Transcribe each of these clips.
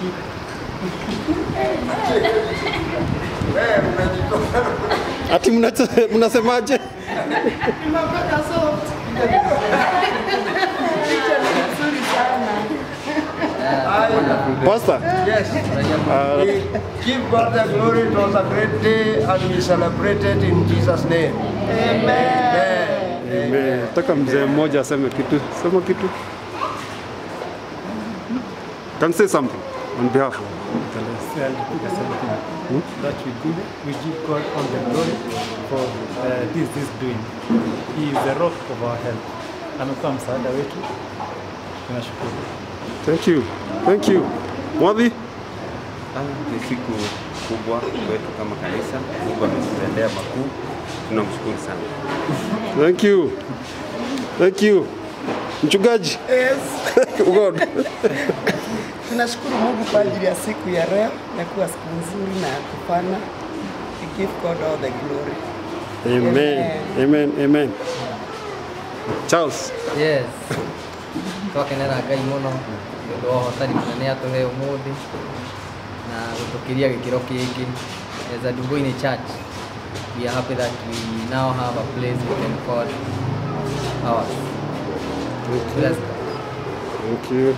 Wewe unajitoa. Ati mnache- mnasemaje? Nimepata soft. Picha ni nzuri sana. Pastor, Yes. We give God the glory. It was a great day and we celebrated in Jesus' name. Amen. Amen. Nataka mzee mmoja aseme kitu. Sema kitu. Can say something on behalf of said something that we give, we give God all the glory for uh, this this doing. He is the rock of our health. Amekuwa msaada wetu. Tunashukuru. Thank you. Thank you. Mwadhi? Ah, ni siku kubwa kwetu kama kanisa. Mungu ametutendea makuu, tunamshukuru sana. Thank you. Thank you. Mchungaji. Yes. God. Tunashukuru Mungu kwa ajili ya siku ya leo na kuwa siku nzuri na ya kufana. We give God all the glory. Amen. Amen. Amen. Charles. yes twakenera ngai muno nĩ ũndũ wa ũhotani mũnene atũhe ũmũthĩ na gũtũkĩria gĩkĩro kĩngĩ as a Dungoini church we are happy that we now have a place we can call ours Bless God. Thank you.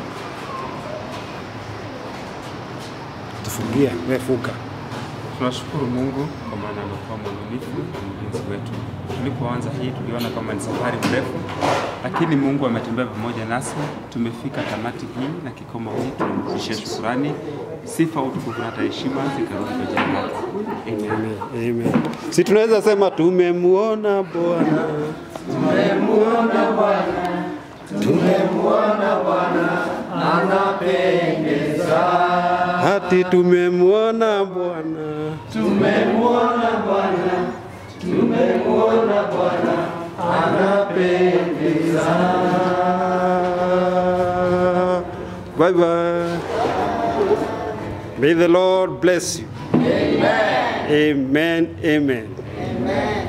Tufungie, wewe funga. Tunashukuru Mungu kwa maana amekuwa mwaminifu na mlinzi wetu. Tulipoanza hii tuliona kama ni safari mrefu, lakini Mungu ametembea pamoja nasi. Tumefika tamati hii na kikomo hii, tunamrudishia shukurani, sifa, utukufu na hata heshima zikarudi kwa jina lake. Amen. Amen. Si tunaweza sema tumemuona Bwana. Hati tumemuona Bwana. Bye bye. May the Lord bless you. Amen. Amen. Amen.